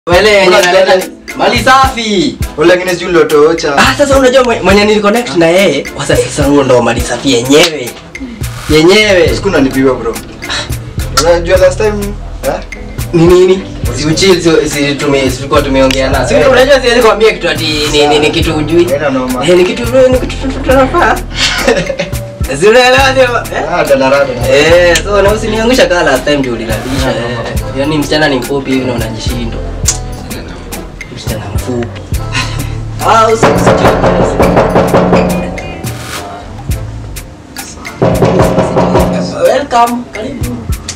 Wale wenye Kuna wanaleta zile- mali safi. Ule ngine sijui lotoocha. Ah, sasa unajua mwe- mwenye niliconnect na yeye, sasa sasa huo ndo mali safi yenyewe. Yenyewe. Siku nanipiwa bro. Unajua last time eh? Ni nini? Si uchill si, si tume tulikuwa tumeongea na. Si unajua siwezi kuambia kitu ati ni, ni, ni kitu ujui. Haina noma. Eh, ni kitu ni kitu tunafaa. Si unaelewa sio? Eh? Ah, dalarada. Eh, so na usiniangusha kama last time ndio ulilalisha. Eh. Yaani msichana ni mfupi hivi na unajishinda. Msichana mfupi. Ah, usi Welcome. Karibu.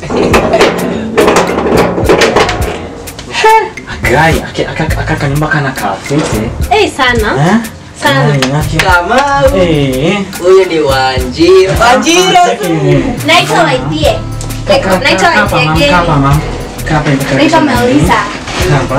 Gai, ake- aka- aka kanyumba kana kafiti. Eh, sana Eh? Sana. Gai, ake- Kamau. Eh. Huyu ni Wanjira. Wanjira. Eh. naitwa Waithie Ka- naitwa ka- kapa, mam, kapa, Waithie mam. Kapa hivi karibu. naitwa Melissa Kapa.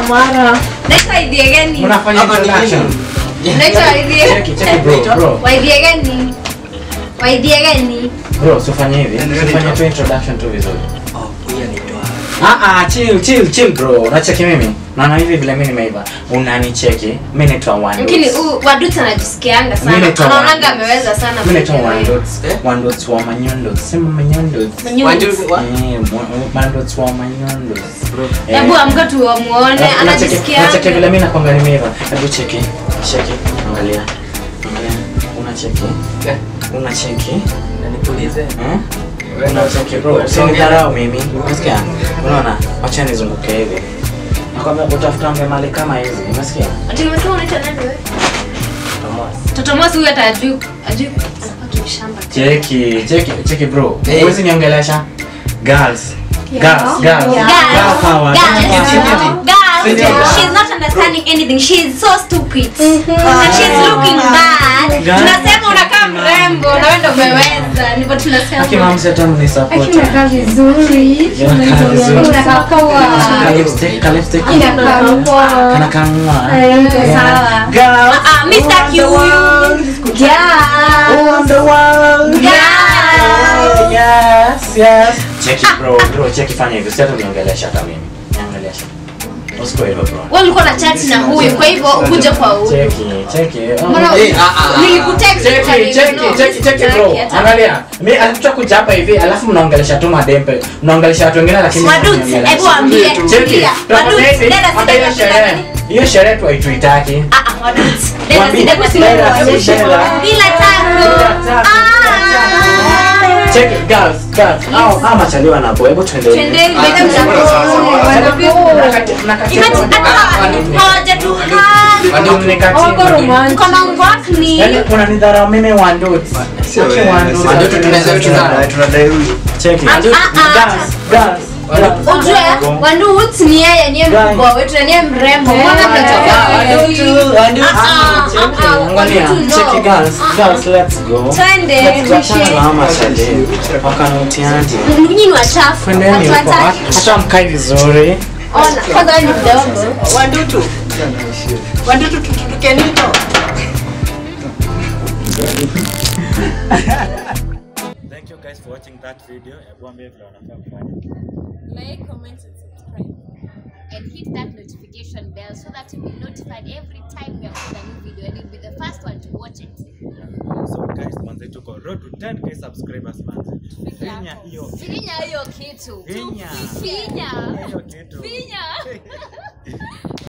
naitwa Waithie gani Unafanya Hapa ni introduction. nini? naitwa Waithie Cheki, cheki bro, bro. Waithie gani Waithie gani Bro, usifanye hivi. Ndio, ndio. Usifanye tu introduction tu vizuri. Oh, huyu anaitwa Ah ah, chill, chill, chill bro. Unacheki mimi? Naona hivi vile mimi nimeiva. Unanicheki. Mimi naitwa One lakini Dots. huyu waduta anajisikianga Mimi sana naitwa anaonanga One Dots. ameweza sana Mimi naitwa kuelewa. One Dots. Eh? One Dots wa Manyondo. Sema Manyondo. Manyunyu. Wanjira. wa- Eh, mwa- One Dots wa Manyondo. Eh. hebu amka tu wamuone Unacheki- unacheki anajisikianga vile mimi nakwanga nimeiva. Hebu cheki. Cheki. Angalia. Angalia. Unacheki. Eh, Unacheki. na nikuulize. Eh? Unacheki bro. Usinidharau mimi. Unasikia? Unaona? Wacha nizunguke hivi. Nakwambia utafuta mbe mali kama hizi. Unasikia? ati nimesema unaitwa nani wewe Thomas. Toto Mosi huyu hata ajui ajui anafaa kimshamba Cheki, cheki, cheki bro. Eh. Huwezi niongelesha? Girls. Girls, girls. Girls, Girl power. girls, Sit girls, down. she's not understanding anything. She's so stupid. And she's looking bad. Girl. Tunasema unakaa mrembo na wewe ndio umeweza. Ndivyo Aki tunasema. mama sasa ni support. Unakaa vizuri. Unakaa vizuri. Unakaa poa. Ka lipstick, ka lipstick. Unakaa poa. Kana kangwa. Eh, Sawa. Girls. Ah, ah, Mr. Q huyu. Yeah. On the world. Girls. Yes, yes. Cheki bro, bro, cheki fanya hivyo. Sasa uniongelesha hata mimi. Niongelesha. Usikue hivyo bro. Wewe ulikuwa na chat na huyu, kwa hivyo ukuje kwa huyu. Cheki, cheki. Oh. Mbona Eh, ah, ah, ah. nilikutext Cheki, utani- cheki, no, cheki, cheki bro. sitaki hata. Angalia. Mimi alikuja kuja hapa hivi, alafu mnaongelesha tu madempe. Mnaongelesha watu wengine lakini Wadudes, mnaniongelesha. hebu waambie. Cheki. Tulia. Tutafanya Wadudes, hivi, dada hata hiyo sija sherehe. nini? Hiyo sherehe tu haituitaki. Ah, ah, wadudes. Dada Waambie. sija kwa Dada, sababu- si dada. Bila tango. Bila tango. Ah. Cheki, girls, girls. Hao hao machaliwa na boy. Hebu tuendelee. Twendeni, Ah, beta sasa, mtandao. sasa, sasa. Mnakati- mnakati- Imagine hata hawajatuhana. Mnakati- Mkono ngwakni. Yaani unanidharau mimi Wanduti. Sio Cheki wewe, Wanduti. sisi Wanduti tunaweza kucheza. Tunadai huyu. Cheki. Ah, ah, ah. Girls, girls, girls. Ujue Wanduut ni yeye niye mkubwa wetu na niye mrembo. Mbona mnatoka Ah, Wandutu, Wandutu. Ah, ah, Cheki, ah, angalia. Wandutu no. Cheki, girls, girls, let's go. Twende. Let's go. Achana na hao machali. Wakanutiaje. Nyinyi ni wachafu. Twendeni Watu huko. wataki. Hata mkai vizuri. Ona, kwanza wewe ni mdogo. Wandutu. Wandutu tutukenito. Thank you guys for watching that video. Hebu ambie vile wanafaa kufanya. like, comment, and subscribe. And hit that notification bell so that you'll be notified every time we upload a new video and you'll be the first one to watch it. So guys, manze tuko road to 10k subscribers manze. Finya hiyo Finya hiyo kitu. Finya. Finya. hiyo kitu. Finya.